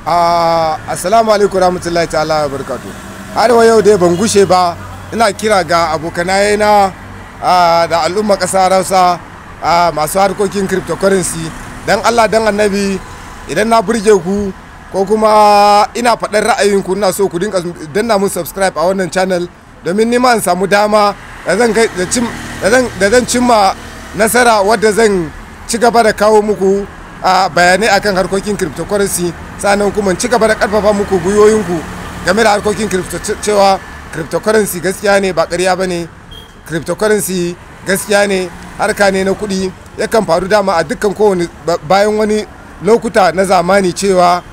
assalamu alaikum rahmatullahi ta'ala wa barakatu har wa yau dai ban gushe ba ina kira ga abokanaye na da al'umma ƙasa rausa masu harkokin cryptocurrency dan allah dan annabi idan na burge ku ko kuma ina faɗar ra'ayinku ina so ku dinga danna mun subscribe a wannan channel domin nima in samu dama da zan cimma nasara wadda zan ci gaba da kawo muku a bayanai akan harkokin cryptocurrency sannan kuma ci gaba da karfafa muku gwiwoyinku game da harkokin crypto cewa cryptocurrency gaskiya ne ba ƙarya ba ne cryptocurrency gaskiya ne harka ne na kuɗi yakan faru dama a dukkan kowane bayan wani lokuta na zamani cewa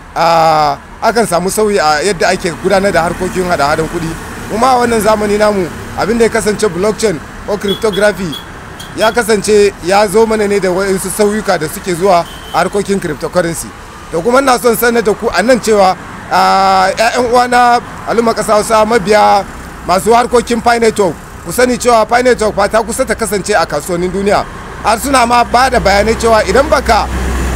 akan samu sauyi a yadda ake gudanar da harkokin hada-hadan kuɗi kuma a wannan zamani namu abin da ya kasance blockchain ko cryptography ya kasance ya zo mana ne da waɗansu sauyuka da suke zuwa a harkokin cryptocurrency da kuma na son sanar da ku a nan cewa ‘ya'yan uwana al'umma ƙasa hausa mabiya masu harkokin pi network ku sani cewa pi network ta kusa ta kasance a kasuwannin duniya har suna ma ba da bayanai cewa idan baka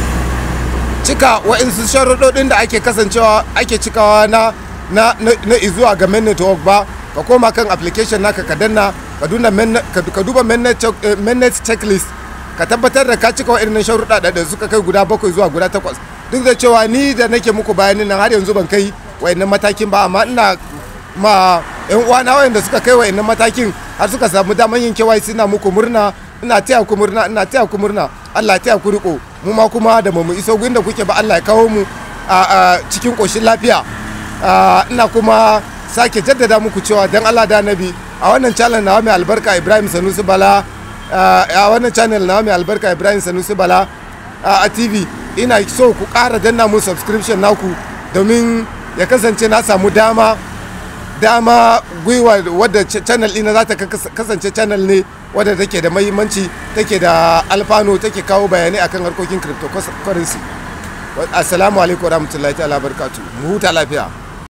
cika waɗansu sharuɗoɗin da ake kasancewa ake cikawa na na na izuwa ga main network ba ka koma kan application naka ka danna ka duba mainnet checklist ka tabbatar da ka cika waɗannan sharuɗa da suka kai guda bakwai zuwa guda takwas duk da cewa ni da nake muku bayanin nan har yanzu ban kai waɗannan matakin ba amma ina ma yan uwana waɗanda suka kai waɗannan matakin har suka samu daman yin kewaye suna muku murna ina taya ku murna ina taya ku murna Allah ya taya ku riko mu ma kuma da mu iso gurin da kuke ba Allah ya kawo mu a cikin koshin lafiya ina kuma sake jaddada muku cewa dan Allah da Nabi a wannan channel na mai albarka Ibrahim Sanusi Bala a wannan channel na mai albarka Ibrahim Sanusi Bala a TV ina so ku ƙara danna mun subscription naku domin ya kasance na samu dama dama gwiwa wadda channel ɗina za ta kasance channel ne wadda take da mahimmanci take da alfano take kawo bayanai akan harkokin cryptocurrency assalamu alaikum warahmatullahi ta'ala barkatu mu huta lafiya